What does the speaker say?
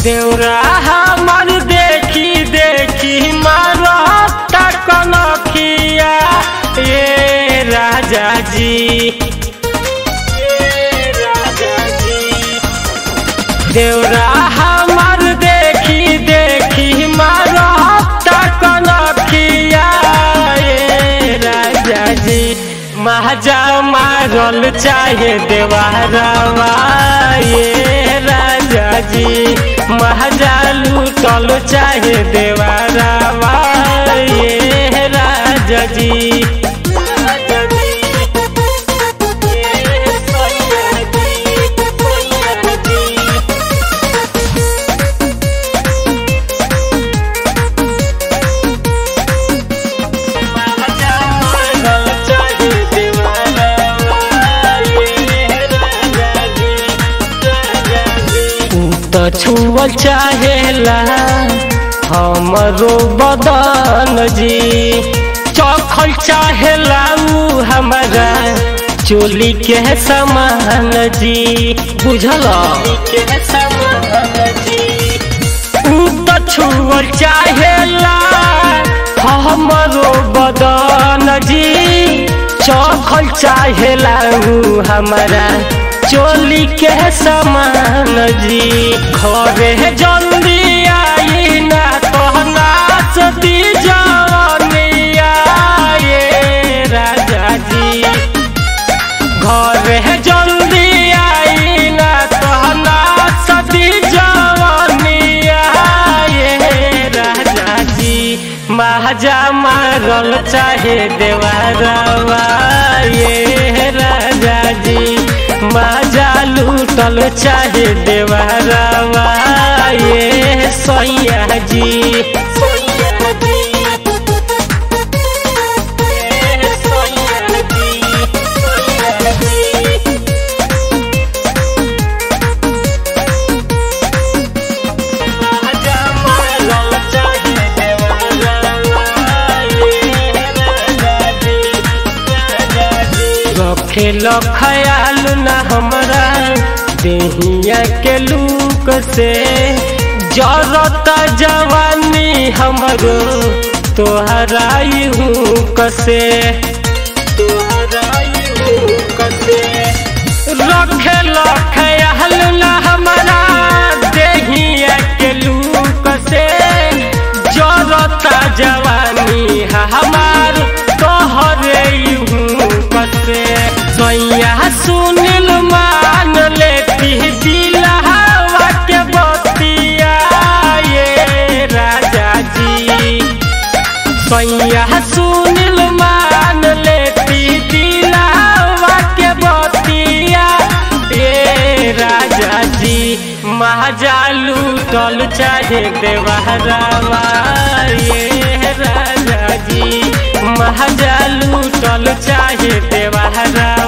देवरा हमर देखी देखी मारता कनखिया ये राजा जी ये राजा जी देवरा हमर देखी देखी मारता कनखिया ये राजा जी महाजा मारल चाहे देवारवा ये राजा जी महाजा लूटल चाहे देवारवा ये राजा जी राजा जी ये सैया जी सैया जी तो छुअल चाहेला हमरो बदन जी चखल चाहेला उ हमारा चोली के समान जी बुझल के समान जी उ तो छुअल चाहेला हमरो बदन जी चखल चाहेला उ हमारा चोली के समान जी घरे जल्दी आई ना कहना सती जवनिया ये राजा जी घरे जल्दी आई ना कहना सती जवनिया ये राजा जी महाजा मारल चाहे देवारवा ये राजा जी माजा लूटल चाहे देवारवा ये सैया जी सैया जी ये सैया जी सैया जी माजा मारल चाहे देवारवा ये राजा जी राजा जी रखेल ख्याल न हमरा देहिया के लूक से जरत जवानी हमरो तोहरा हूँ कसे तोहरा हूँ कसे रखेल ख्याल न हमरा देहिया के लूक से जरत जवानी हमार तोहरे हूँ कसे सैया सुनिल मान लेती दिलहवा के बतिया ये राजा जी सैया सुनिल मान लेती दिलहवा के बतिया ये राजा जी महाजा लूटल चाहे देवहरावा ये राजा जी महाजा लूटल चाहे देवहरा